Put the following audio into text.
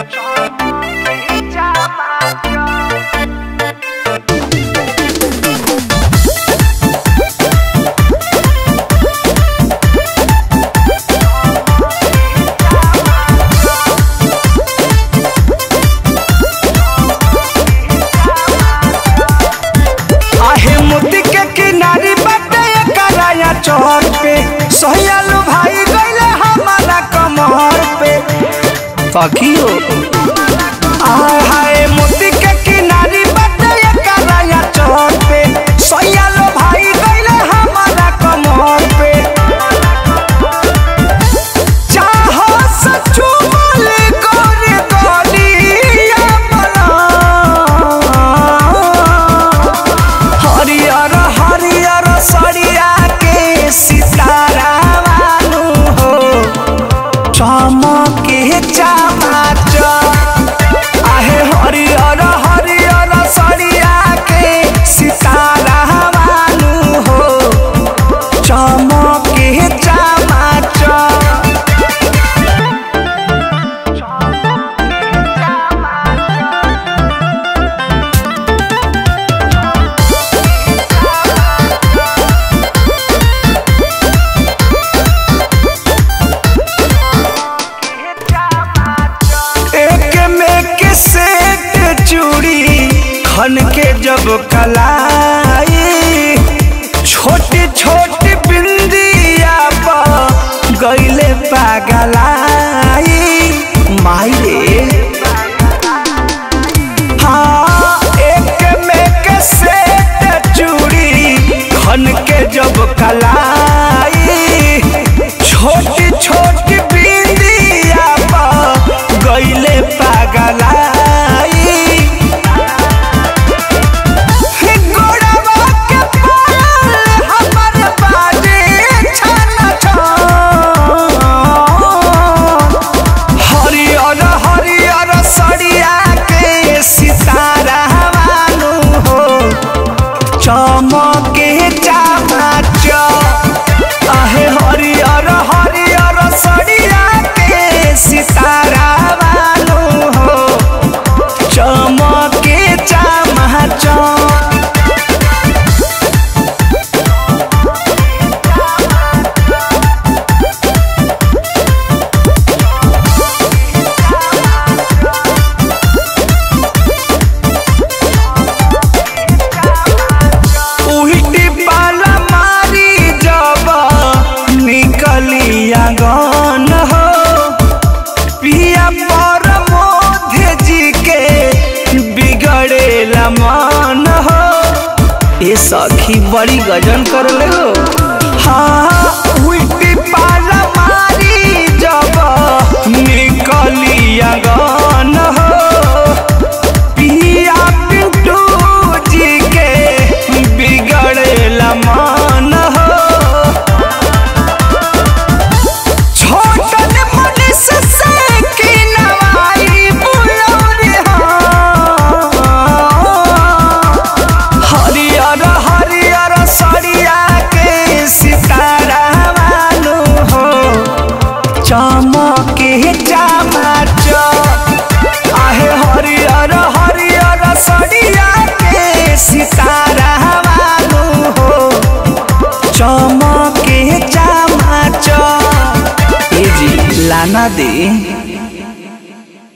आहे मोती के किनारी बाटे कराया चौर पे सोहयालू भाई गईले हमारा कमर पे पखियो आय हाय मोती के किनारी बाटे कराया चौर पे सोहयालू भाई गईले हमारा कमर पे चाहो सचू बोले गोरे गोलिया बना हरियर हरियर सरिया के सितारा वालू हो चमके चमाच आहे हरियर हरियर सरिया के सितारा वालू हो चमके चमाच एक में के सेट चूड़ी खन के जब कलाई छोटी छोटी बिंदिया पर गईले पागलाई माई रे हाँ एक में के सेट चूड़ी खन के जब कलाई छोटी छोटी बिंदिया पर गईले पागलाई गोड़वा के पायल हमर बाजे छन छन हरियर हरियर सड़िया के सितारा वालू हो चमके चमाच आहे हरियर हरियर सड़िया के सितारा वालू हो चमके चमाच उहिटी पाला मारी जब निकली आंगन हो पिया पर मोधे जी के बिगड़ेला मन हो ये सखी बड़ी गजन कर ले हो हाँ उल्टी पाला मारी जब निकली आंगन हो पिया पिंटू जी के बिगड़ेला मन हो छोटन मनीष से की नवाई बुलौरी हो हरियर हरियर सरिया के सितारा वालू हो चमके चमाच आहे हरियर हरियर सरिया के सितारा वालू हो चमके चमाच ए जी लाना दे